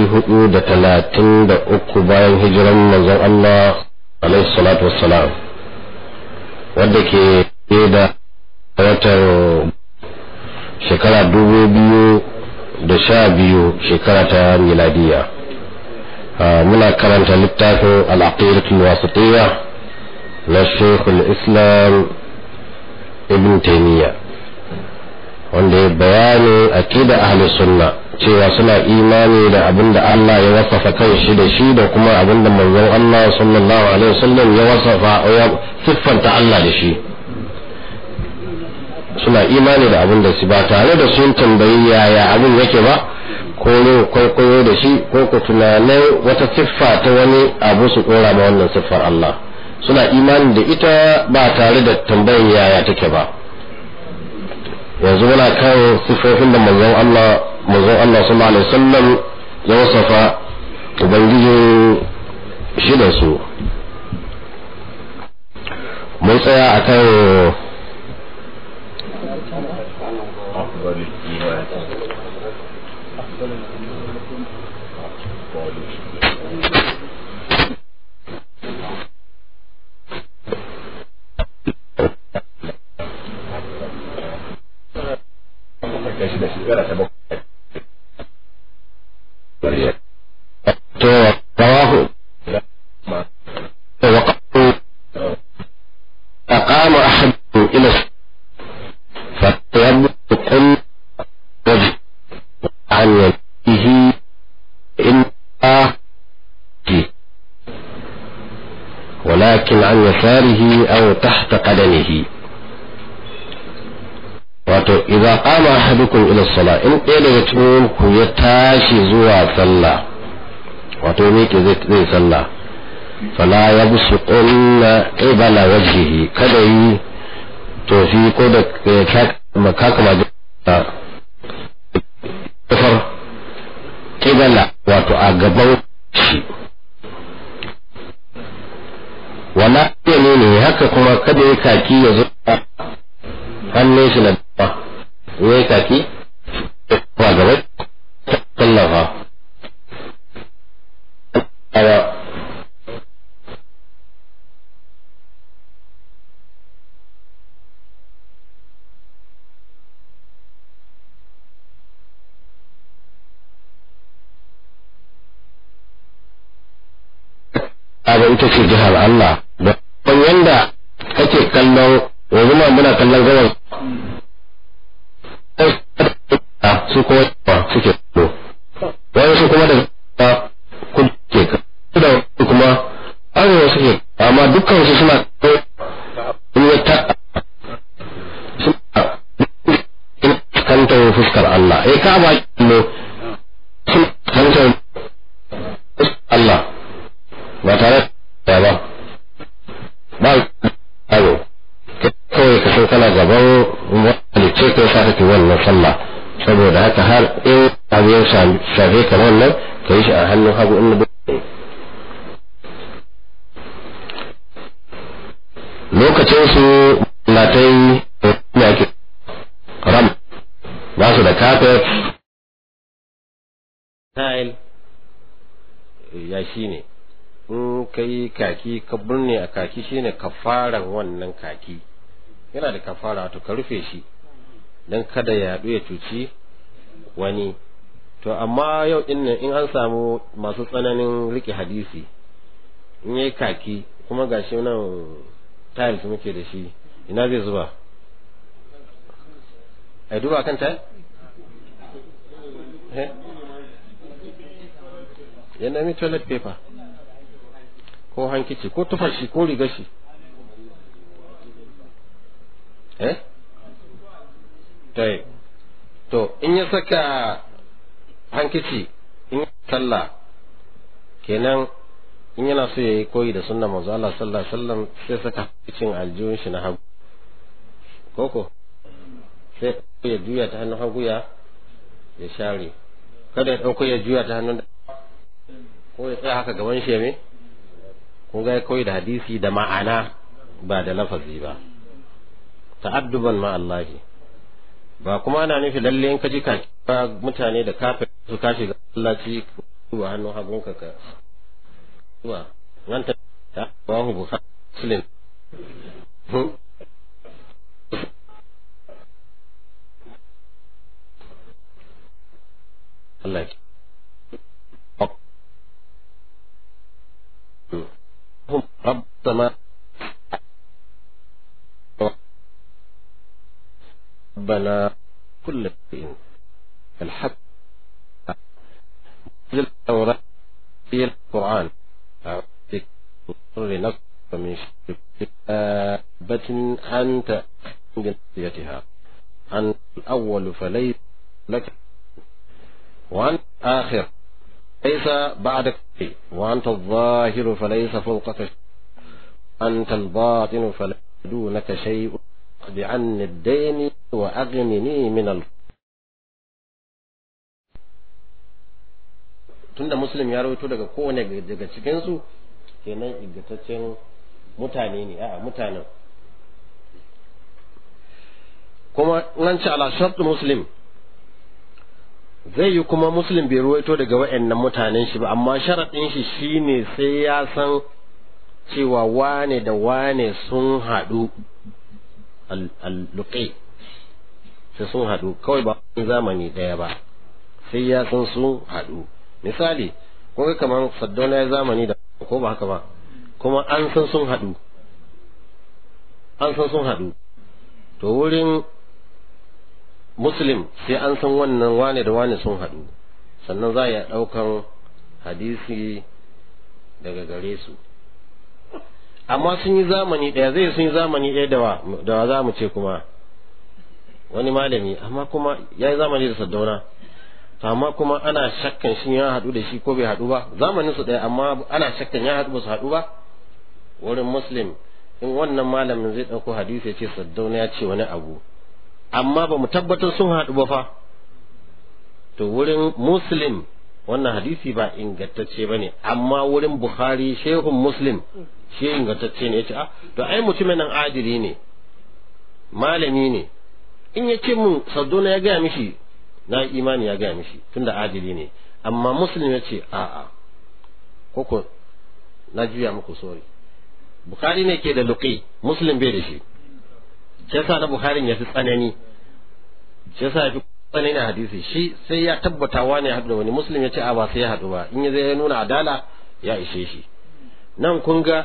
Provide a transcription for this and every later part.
hudu da talatin da uku bayan hijiran manzon Allah alaihi salatu wassalam wadda ke da watan shekara dubu biyu da sha biyu shekara ta miladiya muna karanta littafin al'aqidatul wasitiyya na shekul islam ibn taymiya wanda ya bayani aqida ahli sunna cewa suna imani da abin da Allah ya wasafa kan shi da shi da kuma abin da manzon Allah sallallahu alaihi wasallam ya wasafa ya siffanta Allah da shi suna imani da abin da su ba tare da sun tambayi yaya abin yake ba ko ne kwaikwayo da shi ko ku tunanin wata siffa ta wani abu su dora ma wannan siffar Allah suna imani da ita ba tare da tambayin yaya take ba yanzu muna kan siffofin da manzon Allah manzon Allah sallallahu alaihi wasallam ya wasafa ubangijin shi da su mun tsaya akan رواه وقالوا أقام أحد إلى فيبدو كل وجه عن يده إن ولكن عن يساره أو تحت قدمه wato idza qama ahadukum ila salat in ɗaya daga cikin ku ya tashi zuwa sallah wato me ke zai zai sallah fala yabsuqunna qibala wajhihi kada yi tofi ko da ka kama da kafar qibala wato a gaban shi wala ne ne haka kuma kada ya kaki ya zo hannun shi na dawa ya yi kaki ba gaba tallafa Aba ita ce jihar Allah da yanda kake kallon yanzu ma muna kallon gawar su kuma suke kallo wani su kuma da kudu ke da kuma arewa suke amma dukkan su suna kallo in ya ta suna kantar fuskar Allah eh ka ba kallo suna kantar Allah ba tare da ba ba aro kawai ka san kana gaban halicce ko sa kake wannan sallah saboda haka har in abu ya shafe ka wannan ka yi shi a hannun hagu in lokacin su latai ne ake ram ba su da kafet tile ya shi ne in ka yi kaki ka burne a kaki shine kafaran wannan kaki yana da kafara to ka rufe shi don kada ya yaɗu ya cuci wani to amma yau din nan in an samu masu tsananin rike hadisi in yayi kaki kuma gashi nan tiles muke da shi ina zai zuba ai duba kan tile ya nemi toilet paper ko hankici ko tufar shi ko rigar shi eh tai to in ya saka hankici in sallah kenan in yana so ya yi koyi da sunna manzo Allah sallallahu alaihi wasallam sai saka cikin aljihun shi na hagu koko sai ya juya ta hannun hagu ya ya share kada ya dauko ya juya ta hannun ko ya tsaya haka gaban shi me kun ga koyi da hadisi da ma'ana ba da lafazi ba ta'adduban ma Allah ba kuma ana nufi lalle in ka ji ka mutane da kafin su ka shiga sallaci duba hannun hagunka ka zuwa nan ta ta bahu bukhari muslim Allah ki هم رب السماء ربنا كل شيء الحق نزل التوراة في القرآن أعطيك لنصف من شبة أنت جنسيتها أنت الأول فليس لك وأنت آخر ليس بعدك شيء وأنت الظاهر فليس فوقك شيء أنت الباطن فليس دونك شيء اقض عني الدين وأغنني من الفقر tunda muslim ya rawaito daga kowane daga cikinsu kenan ingantaccen mutane ne a mutanen kuma nan ci ala shartu muslim zai yi kuma muslim bai ruwaito daga wa'annan mutanen shi ba amma sharaɗin shi shine sai ya san cewa wane da wane sun haɗu al-luqi sai sun haɗu kawai ba zamani ɗaya ba sai ya san sun haɗu misali ko ga kamar saddauna ya zamani da ko ba haka ba kuma an san sun haɗu an san sun haɗu to wurin muslim sai an san wannan wane da wane sun haɗu sannan za a iya ɗaukan hadisi daga gare su amma sun yi zamani ɗaya zai sun yi zamani ɗaya da wa da wa za mu ce kuma wani malami amma kuma ya yi zamani da saddauna amma kuma ana shakkan shi ya haɗu da shi ko bai haɗu ba zamanin su ɗaya amma ana shakkan ya haɗu ba su haɗu ba wurin muslim in wannan malamin zai ɗauko hadisi ya ce saddauna ya ce wani abu amma ba mu tabbatar sun haɗu ba fa to wurin muslim wannan hadisi ba ingantacce ba ne amma wurin bukhari shehun muslim shi ingantacce ne ya ce ah to ai mutumin nan adili ne malami ne in ya ce mun saddona ya gaya mishi na imani ya gaya mishi tunda adili ne amma muslim ya ce a'a koko na juya muku sori bukhari ne ke da luqi muslim bai da shi shi yasa na bukhari ya fi tsanani shi yasa ya fi tsanani a hadisi shi sai ya tabbata wani ya haɗu da wani muslim ya ce a ba sai ya haɗu ba in ya zai nuna adala ya ishe shi nan kun ga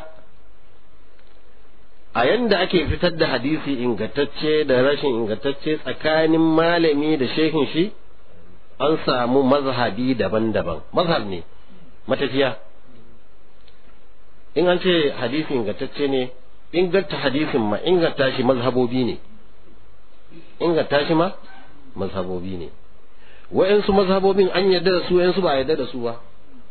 a yanda ake fitar da hadisi ingantacce da rashin ingantacce tsakanin malami da shehin shi an samu mazhabi daban-daban mazhab ne matafiya in an ce hadisi ingantacce ne inganta hadisin ma inganta shi mazhabobi ne inganta shi ma mazhabobi ne wa'yansu mazhabobin an yarda da su wa'yansu ba a yarda da su ba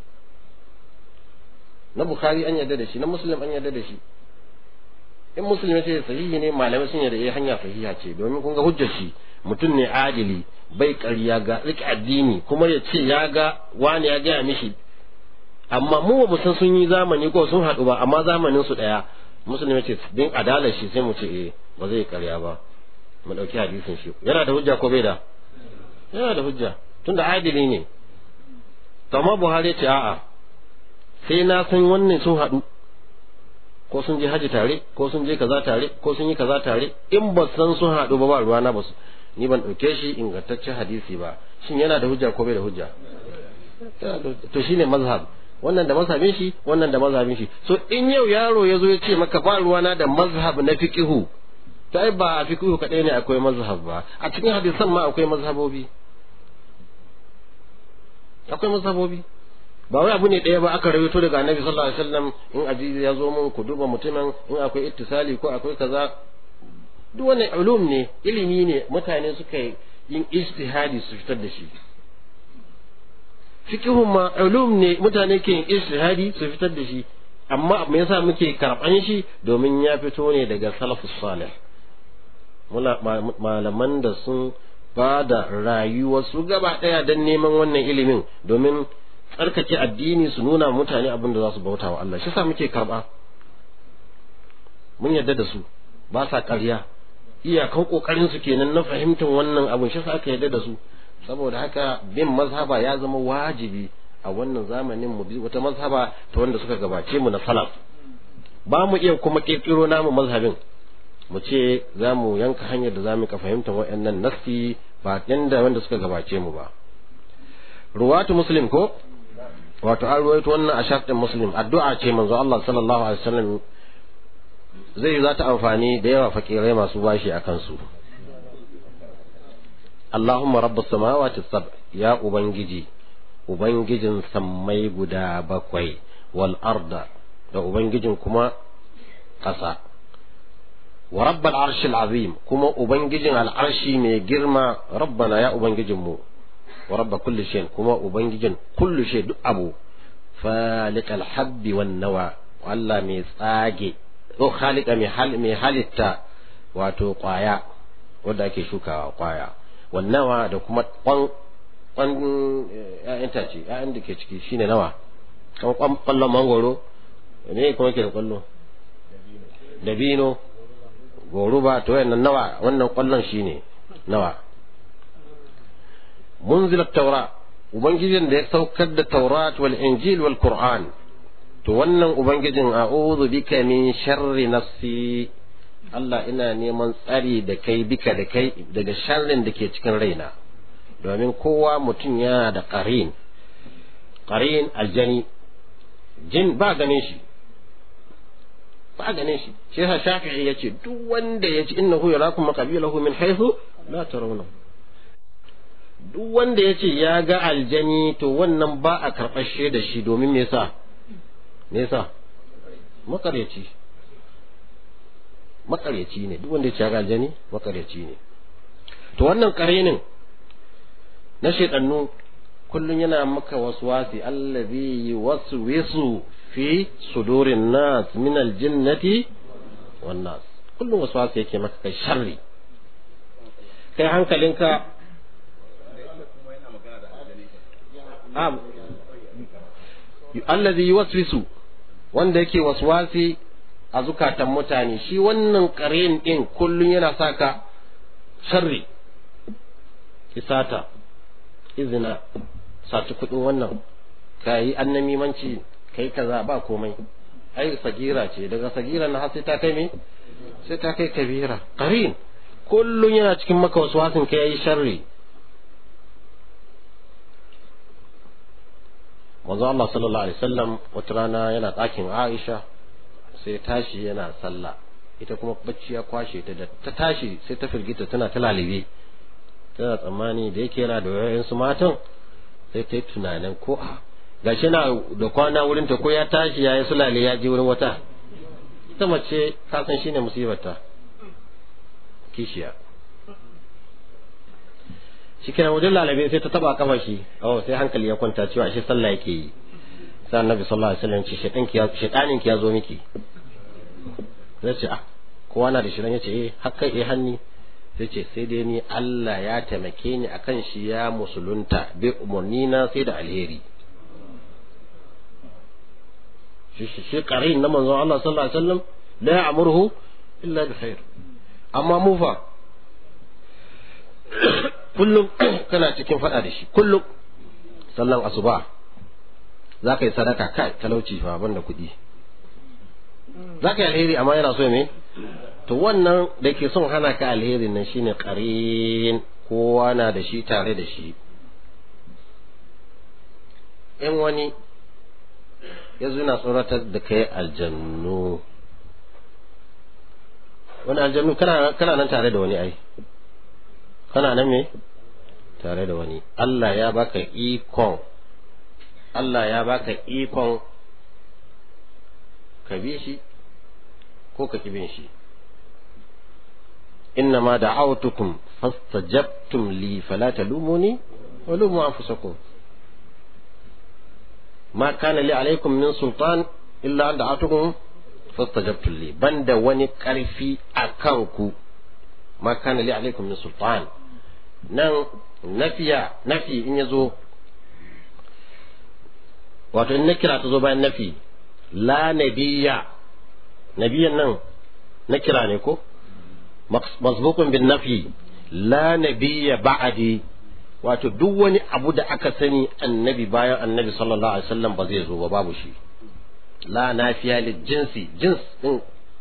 na bukhari an yarda da shi na muslim an yarda da shi in muslim ce sahihi ne malamai sun yarda eh hanya sahiha ce domin kun ga hujjar shi mutum ne adili bai ƙarya ga rike addini kuma ya ce ya ga wani ya gaya mishi amma mu ba san sun yi zamani ko sun haɗu ba amma zamanin su ɗaya musulmi ce din adalar shi sai mu ce eh ba zai karya ba mu dauki hadisin shi yana da hujja ko bai da yana da hujja tunda adili ne to amma Buhari ce a'a sai na san wannan sun haɗu ko sun je haji tare ko sun je kaza tare ko sun yi kaza tare in ba san sun haɗu ba ba ruwa na ba su ni ban ɗauke shi ingantaccen hadisi ba shin yana da hujja ko bai da hujja to shine mazhab wannan da mazhabin shi wannan da mazhabin shi so in yau yaro ya zo ya ce maka ba ruwana da mazhab na fiqihu to ai ba a fiqihu kadai ne akwai mazhab ba a cikin hadisan ma akwai mazhabobi akwai mazhabobi ba wai abu ne ɗaya ba aka rawaito daga annabi sallallahu alaihi wasallam in azizi ya zo mun ku duba mutumin in akwai ittisali ko akwai kaza duk wani ulum ne ilimi ne mutane suka yin ijtihadi su fitar da shi fiqhun ma ulum ne mutane ke yin ijtihadi su fitar da shi amma me yasa muke karban shi domin ya fito ne daga salafus salih muna malaman da sun ba da rayuwarsu gaba daya don neman wannan ilimin domin tsarkake addini su nuna mutane abin da za su bauta wa Allah shi sa muke karba mun yarda da su ba sa ƙarya iyakan kokarin su kenan na fahimtar wannan abin shi sa aka yarda da su saboda haka bin mazhaba ya zama wajibi a wannan zamanin mu bi wata mazhaba ta wanda suka gabace mu na salaf ba mu iya kuma kirkiro namu mazhabin mu ce za mu yanka hanyar da za mu ka fahimta waɗannan nassi ba yanda wanda suka gabace mu ba ruwatu muslim ko wato an ruwaito wannan a shafin muslim addu'a ce manzo Allah sallallahu alaihi wasallam zai za ta amfani da yawa fakirai masu bashi a kansu Allahumma rabbus samawati sab ya ubangiji ubangijin sammai guda bakwai wal arda da ubangijin kuma ƙasa wa rabbal arshil azim kuma ubangijin al'arshi mai girma rabbana ya ubangijinmu wa rabba kulli shay kuma ubangijin kulli shay duk abu falikal habbi wan nawa Allah mai tsage ko khaliqa mai hal mai halitta wato kwaya wanda ake shukawa kwaya wan nawa da kuma kwan kwan ƴaƴan tace ƴaƴan da ke ciki shine nawa kan kwan kwallon mangoro ne kuma ke da kwallo dabino goruba to wannan nawa wannan kwallon shine nawa munzil taura ubangijin da ya saukar da taurat wal injil wal qur'an to wannan ubangijin a'udhu bika min sharri nafsi Allah ina neman tsari da kai bika da kai daga sharrin da ke cikin raina domin kowa mutum yana da qarin qarin aljani jin ba ganin shi ba ganin shi shi yasa shafi'i yace duk wanda yace innahu yarakum qabilahu min haythu la tarawna duk wanda yace ya ga aljani to wannan ba a karɓar da shi domin me yasa me yasa makaryaci makaryaci ne duk wanda yace ya ga aljani makaryaci ne to wannan karenin na shedannu kullun yana maka waswasi allazi yuwaswisu fi sudurin nas min aljinnati wan nas kullum waswasi yake maka kai sharri kai hankalinka am allazi yuwaswisu wanda yake waswasi a zukatan mutane shi wannan karen din kullum yana saka sharri isata izina saci kudin wannan kayi annamimanci kai kaza ba komai ai sagira ce daga sagira na sai ta kai me sai ta kai kabira qarin kullun yana cikin maka waswasin kai yayi sharri manzo Allah sallallahu alaihi wasallam wata rana yana ɗakin Aisha sai tashi yana sallah ita kuma bacci ya kwashe ta da ta tashi sai ta firgita tana ta lalibe tana tsammani da yake yana da wayoyin matan sai ta yi tunanin ko a gashi na da kwana wurin ta ko ya tashi ya yi sulale ya je wurin wata ita mace ka san shine musibarta kishiya shi kenan wajen lalabe sai ta taba kafa shi oh sai hankali ya kwanta cewa shi sallah yake yi sai annabi sallallahu alaihi wasallam ce shedan ki shedanin ki ya zo miki sai ce ah kowa na da shirin yace eh hakkai eh hanni sai ce sai dai ni Allah ya taimake ni akan shi ya musulunta bi umarni na sai da alheri shi shi qarin na manzon Allah sallallahu alaihi wasallam la ya'muruhu illa bi khair amma mu fa kullum kana cikin fada da shi kullum sallan asuba za ka yi sadaka kai talauci fa banda kuɗi za ka yi alheri amma yana so me to wannan da ke son hana ka alheri nan shine qarin kowa na da shi tare da shi in wani ya zo na tsoratar da kai aljannu wani aljannu kana nan tare da wani ai kana nan me tare da wani Allah ya baka ikon Allah ya baka ikon ka bi shi ko ka bin shi إنما دعوتكم فاستجبتم لي فلا تلوموني ولوموا أنفسكم ما كان لي عليكم من سلطان إلا أن دعوتكم فاستجبتم لي بند وني كرفي أكانكو ما كان لي عليكم من سلطان nan nafiya nafi in ya zo wato in na kira ta zo bayan nafi la nabiya nabiyan nan na kira ne ko masbukun bin nafi la nabiya ba'adi wato duk wani abu da aka sani annabi bayan annabi sallallahu alaihi wasallam ba zai zo ba babu shi la nafiya lil jinsi jins din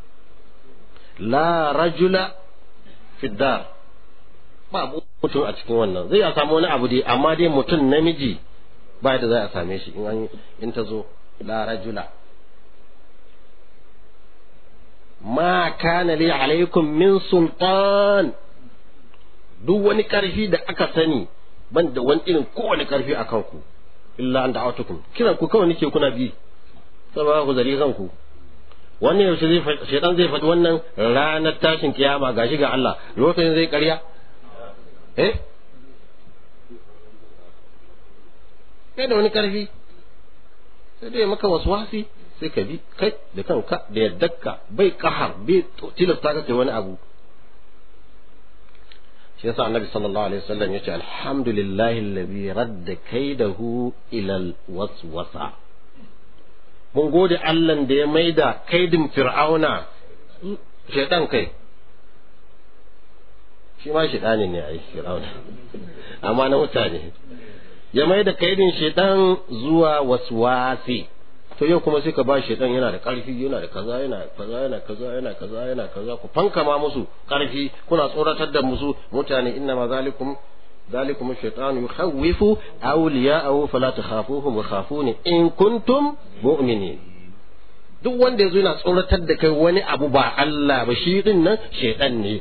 la rajula fi dar babu mutum a cikin wannan zai a samu wani abu dai amma dai mutum namiji ba da za a same shi in an in ta zo la rajula ma kana li alaikum min sultan duk wani karfi da aka sani ban da wani irin kowane karfi a kanku illa an da'atukum kiran ku kawai nake kuna bi saboda ku zari kanku wannan yaushe zai shaitan zai faɗi wannan ranar tashin kiyama gashi ga Allah lokacin zai ƙarya eh kai da wani karfi sai dai maka waswasi sai ka bi kai da kanka da yaddarka bai kahar bai tilasta ka kai wani abu shi yasa annabi sallallahu alaihi wasallam yace alhamdulillahi alladhi radda kaidahu ila alwaswasa mun gode Allah da ya maida kaidin fir'auna shaitan kai shi ma shaitani ne ai fir'auna amma na mutane ya maida kaidin shaitan zuwa waswasi to yau kuma sai ka ba shaitan yana da karfi yana da kaza yana kaza yana kaza yana kaza yana kaza ku fankama musu karfi kuna tsoratar da musu mutane inna ma zalikum ذلكم الشيطان يخوف أولياءه فلا تخافوهم وخافوني إن كنتم مؤمنين duk wanda yazo yana tsoratar da kai wani abu ba Allah ba shi din nan shaitan ne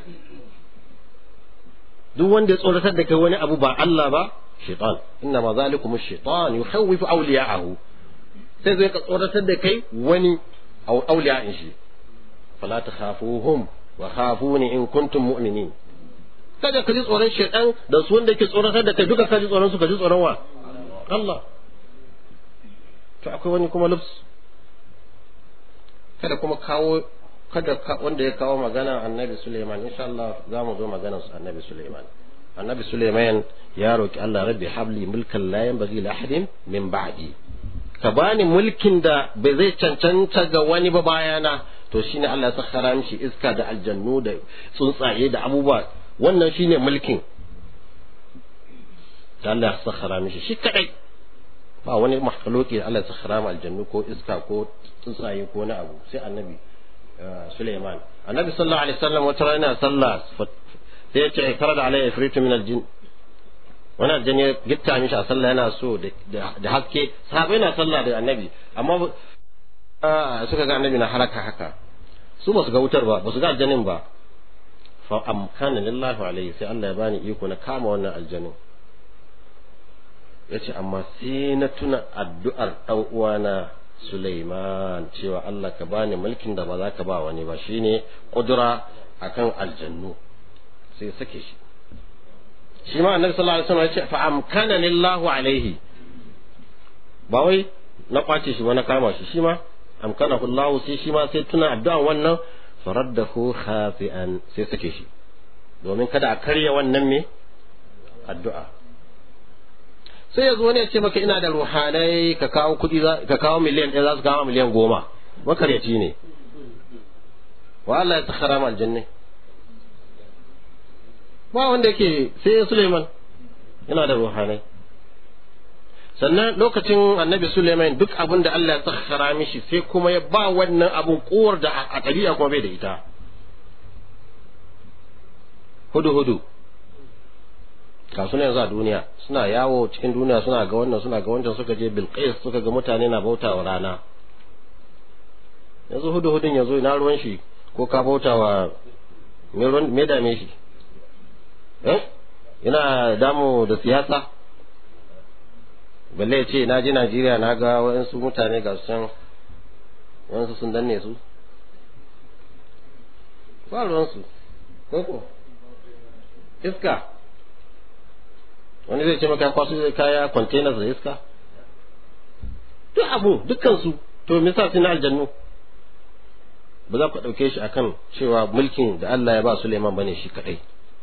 duk wanda ya tsoratar da kai wani abu ba Allah ba shaitan inna ma zalikum ash-shaytan yukhawwifu awliya'ahu sai zai ka tsoratar da kai wani awliya'in shi fala takhafuhum wa khafuni in kuntum mu'minin kada ka ji tsoron shaitan da su wanda ke tsoratar da kai duka ka ji tsoron su ka ji tsoron wa Allah to akwai wani kuma lubs kada kuma kawo kada wanda ya kawo magana annabi Suleiman insha Allah za mu zo maganar su annabi Suleiman annabi Suleiman ya roki Allah rabbi habli mulkan la yanbaghi li ahadin min ba'di ka bani mulkin da bai zai cancanta ga wani ba bayana to shine Allah ya sakhara mishi iska da aljannu da tsuntsaye da abubuwa wannan shine mulkin da Allah ya sakhara mishi shi kadai ba wani makhluki da Allah ya sakhara ma aljannu ko iska ko tsuntsaye ko na abu sai annabi Suleiman annabi sallallahu alaihi wasallam wata rana sallah sai ya ce kara da alayya ifritu min aljin wani aljan ya gitta mishi a sallah yana so da haske sahabai na sallah da annabi amma suka ga annabi na haraka haka su ba su ga wutar ba ba su ga aljanin ba fa amkana lillahi alaihi sai Allah ya bani iko na kama wannan aljanin yace amma sai na tuna addu'ar dan uwana Sulaiman cewa Allah ka bani mulkin da ba za ka ba wani ba shine kudura akan aljannu sai sake shi shi ma annabi sallallahu alaihi wasallam ya ce fa amkana lillahu alaihi ba wai na kwace shi ba na kama shi shi ma amkana Allah sai shi ma sai tuna addu'an wannan faraddahu khafi'an sai sake shi domin kada a karya wannan me addu'a sai ya zo ne ya ce maka ina da ruhanai ka kawo kuɗi ka kawo miliyan ɗaya za su kawo miliyan goma makaryaci ne wa Allah ya takhara ma aljanna ba wanda yake sai Suleiman yana da ruhanai sannan lokacin annabi Suleiman duk abin da Allah ya sakhara mishi sai kuma ya ba wannan abun kowar da a ɗabi'a kuma bai da ita hudu hudu kasu yanzu a duniya suna yawo cikin duniya suna ga wannan suna ga wancan suka je bilqis suka ga mutane na bauta wa rana yanzu hudu hudun yanzu ina ruwan shi ko ka bauta wa me dame shi eh ina damu da siyasa balle ce na je Najeriya na ga waɗansu mutane ga su can waɗansu sun danne su ba ruwansu ko iska wani zai ce maka kwasu zai kaya containers da iska duk abu dukkansu to me yasa na aljannu ba za ku ɗauke shi akan cewa mulkin da Allah ya ba Suleiman bane shi kadai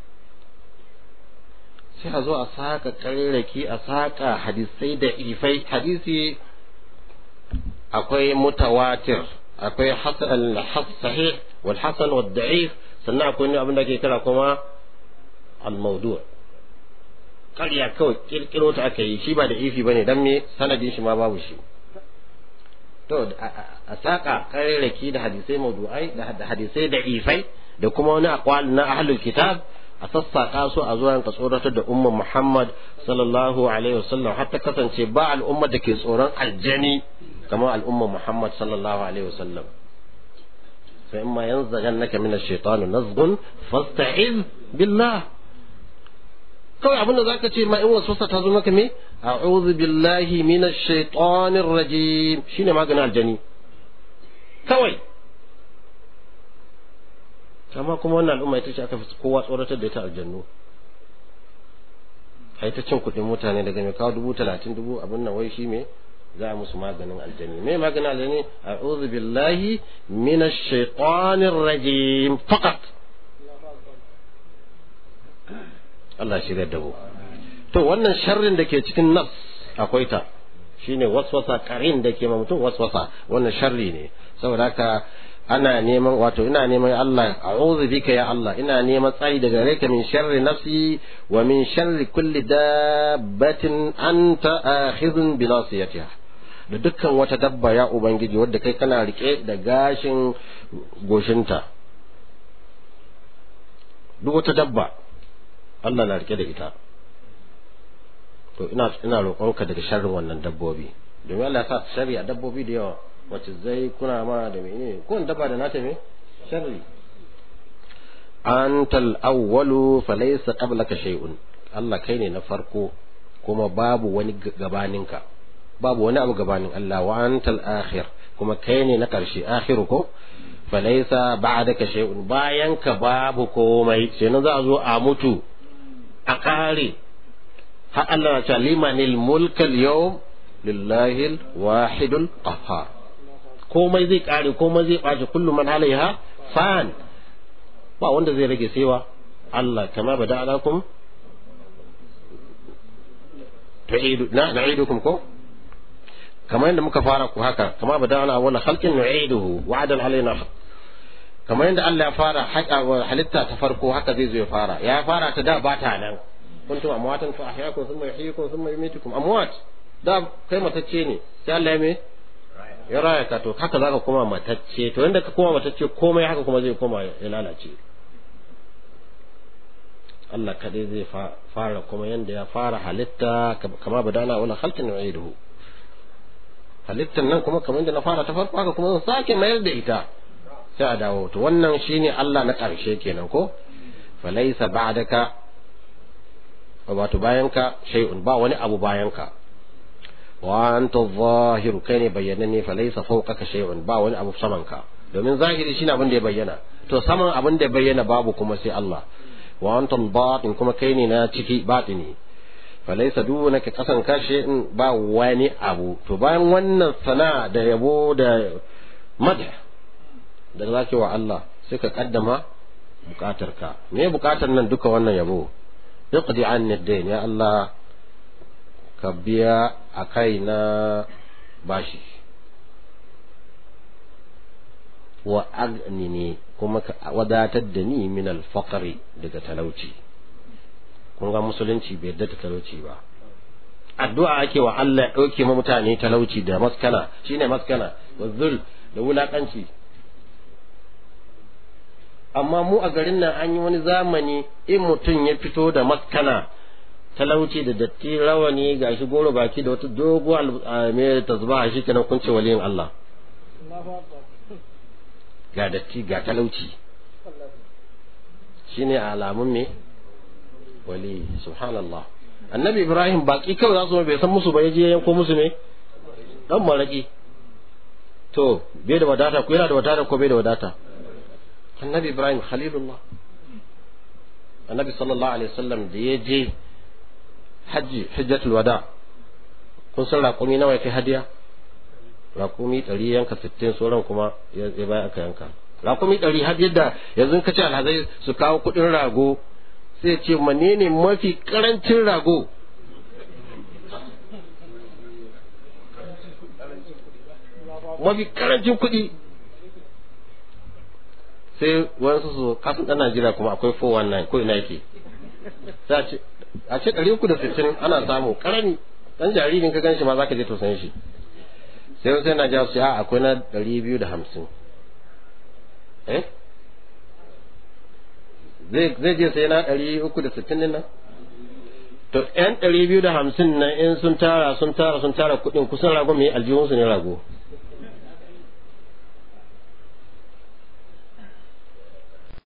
sai a zo a saka ƙarerraki a saka hadisai da ifai hadisi akwai mutawatir akwai hasan sahih wal hasan wal da'if sannan akwai abin da ke kira kuma al mawdu' ƙarya kawai kirkiro ta aka yi shi ba da ifi bane dan me sanadin shi ma babu shi to a saka karerake da hadisai mawdu'ai da hadisai da ifai da kuma wani aqwal na ahlul kitab a sassaka su a zuwa ka tsoratar da umman Muhammad sallallahu alaihi wasallam har ta kasance ba al'umma da ke tsoron aljani kamar al'umma Muhammad sallallahu alaihi wasallam fa imma yanzaghannaka min ash-shaytan nazghun fasta'iz billah kawai abin da zaka ce ma in waswasa ta zo maka me a'udhu billahi minash shaitanir rajim shine maganin aljani kawai amma kuma wannan al'umma ita ce aka fi kowa tsoratar da ita aljannu ai ta cin kuɗin mutane daga mai kawo dubu talatin dubu abin nan wai shi me za a musu maganin aljani me maganin aljani a'udhu billahi minash shaitanir rajim faqat Allah shirya da mu to wannan sharrin da ke cikin nafs akwai ta shine waswasa karin da ke ma mutum waswasa wannan sharri ne saboda haka ana neman wato ina neman Allah a'udhu bika ya Allah ina neman tsari daga gare ka min sharri nafsi wa min sharri kulli dabbatin anta akhidhun bi nasiyatiha da dukkan wata dabba ya ubangiji wadda kai kana rike da gashin goshinta duk wata dabba Allah na rike da ita to ina ina roƙonka daga sharrin wannan dabbobi domin Allah ya sa sharri a dabbobi da yawa wacce zai kuna ma da menene ko dabba da nata me sharri antal awwalu falaysa qablaka shay'un Allah kai ne na farko kuma babu wani gabaninka babu wani abu gabanin Allah wa antal akhir kuma kai ne na karshe akhiru ko falaysa ba'daka shay'un bayan ka babu komai sai na za a zo a mutu a kare har Allah ya ce limanil mulkal yawm lillahi wahidul qahhar komai zai kare komai zai ɓaci kullum man alaiha fan ba wanda zai rage sewa Allah kama bada alakum tu'idu na na'idukum ko kamar yadda muka fara ku haka kama bada ala wala khalqin nu'iduhu wa'adan alaina kamar yadda Allah ya fara halitta ta farko haka zai zo ya fara ya fara ta da ba ta nan kuntum amwatan fa ahyaakum thumma yuhyikum thumma yumitukum amwat da kai matacce ne sai Allah ya me ya raya ka to haka zaka koma matacce to inda ka koma matacce komai haka kuma zai koma ya lalace Allah kadai zai fara kuma yanda ya fara halitta kama badana wala khalqin nu'iduhu halittan nan kuma kamar yadda na fara ta farko haka kuma zan sake mayar da ita sai a dawo to wannan shine Allah na ƙarshe kenan ko falaysa ba'daka wato bayanka shay'un ba wani abu bayanka wa anta zahiru kai ne bayyananne fa laysa fawqaka shay'un ba wani abu saman ka domin zahiri shine abin da ya bayyana to saman abin da ya bayyana babu kuma sai Allah wa anta batin kuma kai ne na ciki batini fa laysa dunaka kasan ka shay'un ba wani abu to bayan wannan sana da yabo da madh da zaki wa Allah sai ka kaddama bukatarka me bukatar nan duka wannan yabo iqdi anni ad-dayn ya Allah ka biya a kai na bashi wa agnini kuma ka wadatar da ni min alfaqari daga talauci kun ga musulunci bai yadda talauci ba addu'a ake wa Allah ya dauke ma mutane talauci da maskana shine maskana wa zul da wulakanci amma mu a garin nan an yi wani zamani in mutum ya fito da maskana talauci da datti rawani ga shi goro baki da wata dogo mai tasbaha shi kenan kun ce waliyin Allah ga datti ga talauci shine alamun me wali subhanallah annabi ibrahim baki kawai za su bai san musu ba yaje yanko musu ne dan maraki to bai da wadata ko yana da wadata ko bai da wadata annabi ibrahim khalilullah annabi sallallahu alaihi wasallam da ya je hajji hajjatul wada kun san raƙumi nawa ya kai hadiya raƙumi ɗari yanka sittin sauran kuma ya baya aka yanka raƙumi ɗari har yadda yanzu ka ce alhazai su kawo kuɗin rago sai ce menene mafi ƙarancin rago mafi ƙarancin kuɗi sai wasu su kasan ɗan Najeriya kuma akwai 419 ko ina yake a ce ɗari uku da sittin ana samu ƙarami ɗan jaririn ka gan shi ma za ka je tausayin shi sai wasu yana jawo su a akwai na ɗari biyu da hamsin eh zai je sai na ɗari uku da sittin nan to yan ɗari biyu da hamsin nan in sun tara sun tara sun tara kuɗin kusan rago mai aljihunsu ne rago